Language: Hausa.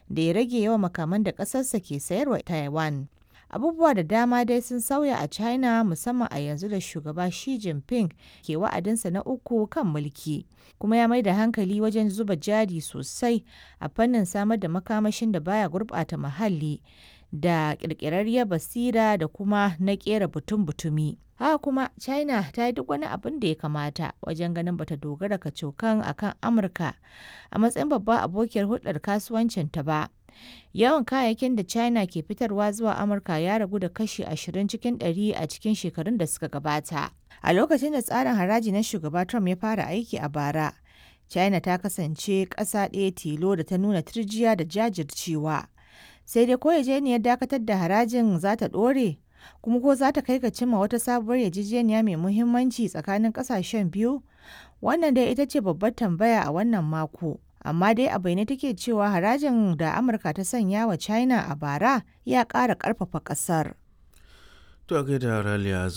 da ya rage yawan makaman da ƙasarsa ke sayarwa Taiwan. Abubuwa da dama dai sun sauya a China musamman a yanzu da shugaba Xi Jinping ke wa'adinsa na uku kan mulki, kuma ya mai da hankali wajen zuba jari sosai a fannin samar da makamashin da baya gurɓata muhalli da ƙirƙirarriyar basira da kuma na ƙera butun-butumi. Haka kuma China ta yi duk wani abin da ya kamata wajen ganin bata dogara kacokan akan Amurka a matsayin babbar abokiyar hulɗar kasuwancinta ba. Yawan kayayyakin da China ke fitarwa zuwa Amurka ya ragu da kashi 20 cikin 100 a cikin shekarun da suka gabata. A lokacin da tsarin haraji na shugaba Trump ya fara aiki a bara, China ta kasance ƙasa ɗaya tilo da ta nuna turjiya da jajircewa. Sai dai ko yarjejeniyar dakatar da harajin za ta ɗore, kuma ko za ta kai ga cimma wata sabuwar yarjejeniya mai muhimmanci tsakanin ƙasashen biyu? Wannan dai ita ce babbar tambaya a wannan mako. amma dai a bayyane take cewa harajin da amurka ta sanya wa china a bara ya ƙara ƙarfafa ƙasar. To a gaida Raliya